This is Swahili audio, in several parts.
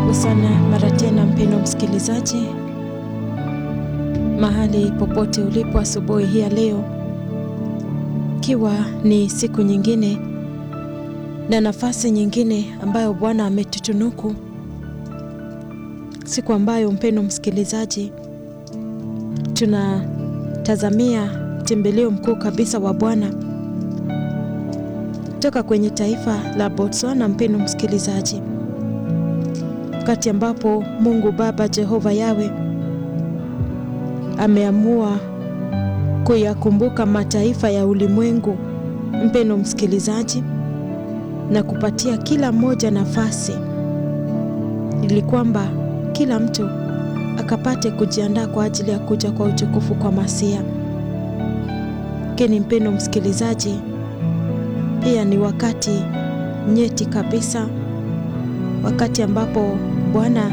Karibu sana mara tena, mpendwa msikilizaji, mahali popote ulipo asubuhi hii ya leo, ikiwa ni siku nyingine na nafasi nyingine ambayo Bwana ametutunuku, siku ambayo mpendwa msikilizaji, tunatazamia tembeleo mkuu kabisa wa Bwana toka kwenye taifa la Botswana, mpendwa msikilizaji wakati ambapo Mungu Baba Jehova Yawe ameamua kuyakumbuka mataifa ya ulimwengu, mpendwa msikilizaji, na kupatia kila mmoja nafasi ili kwamba kila mtu akapate kujiandaa kwa ajili ya kuja kwa utukufu kwa Masia. Lakini mpendwa msikilizaji, pia ni wakati nyeti kabisa, wakati ambapo Bwana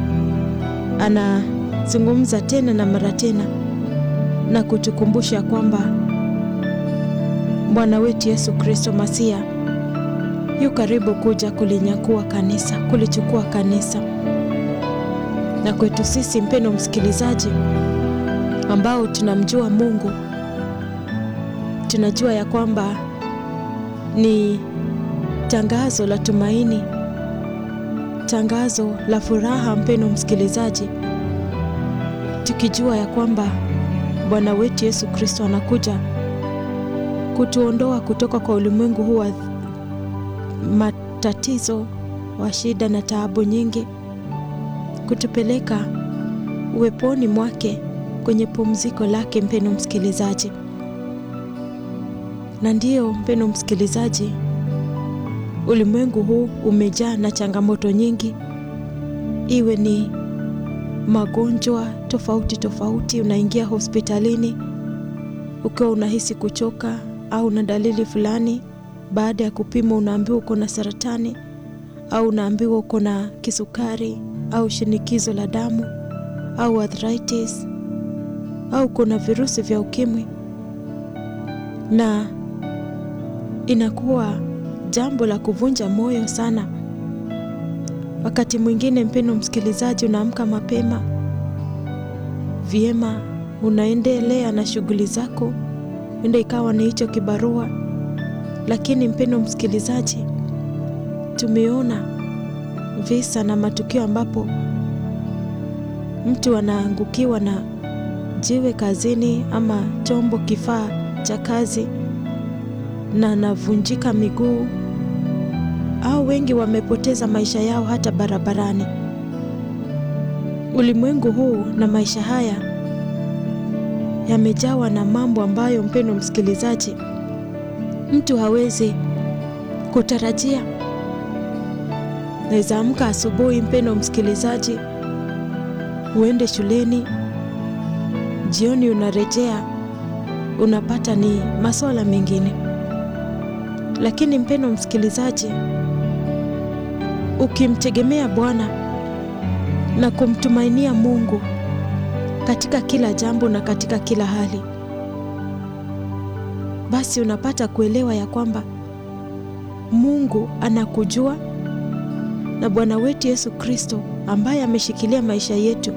anazungumza tena na mara tena na kutukumbusha kwamba Bwana wetu Yesu Kristo Masia yu karibu kuja kulinyakua kanisa, kulichukua kanisa. Na kwetu sisi, mpendwa msikilizaji, ambao tunamjua Mungu, tunajua ya kwamba ni tangazo la tumaini tangazo la furaha, mpendwa msikilizaji, tukijua ya kwamba Bwana wetu Yesu Kristo anakuja kutuondoa kutoka kwa ulimwengu huu wa matatizo, wa shida na taabu nyingi, kutupeleka uweponi mwake kwenye pumziko lake, mpendwa msikilizaji. Na ndiyo, mpendwa msikilizaji, ulimwengu huu umejaa na changamoto nyingi, iwe ni magonjwa tofauti tofauti. Unaingia hospitalini ukiwa unahisi kuchoka au na dalili fulani, baada ya kupima unaambiwa uko na saratani au unaambiwa uko na kisukari au shinikizo la damu au arthritis au uko na virusi vya ukimwi, na inakuwa jambo la kuvunja moyo sana. Wakati mwingine, mpendwa msikilizaji, unaamka mapema vyema, unaendelea na shughuli zako, enda ikawa ni hicho kibarua. Lakini mpendwa msikilizaji, tumeona visa na matukio ambapo mtu anaangukiwa na jiwe kazini ama chombo, kifaa cha kazi na anavunjika miguu au wengi wamepoteza maisha yao hata barabarani. Ulimwengu huu na maisha haya yamejawa na mambo ambayo, mpendwa msikilizaji, mtu hawezi kutarajia. Naweza amka asubuhi, mpendwa msikilizaji, uende shuleni, jioni unarejea, unapata ni masuala mengine lakini mpendwa msikilizaji, ukimtegemea Bwana na kumtumainia Mungu katika kila jambo na katika kila hali, basi unapata kuelewa ya kwamba Mungu anakujua na Bwana wetu Yesu Kristo ambaye ameshikilia maisha yetu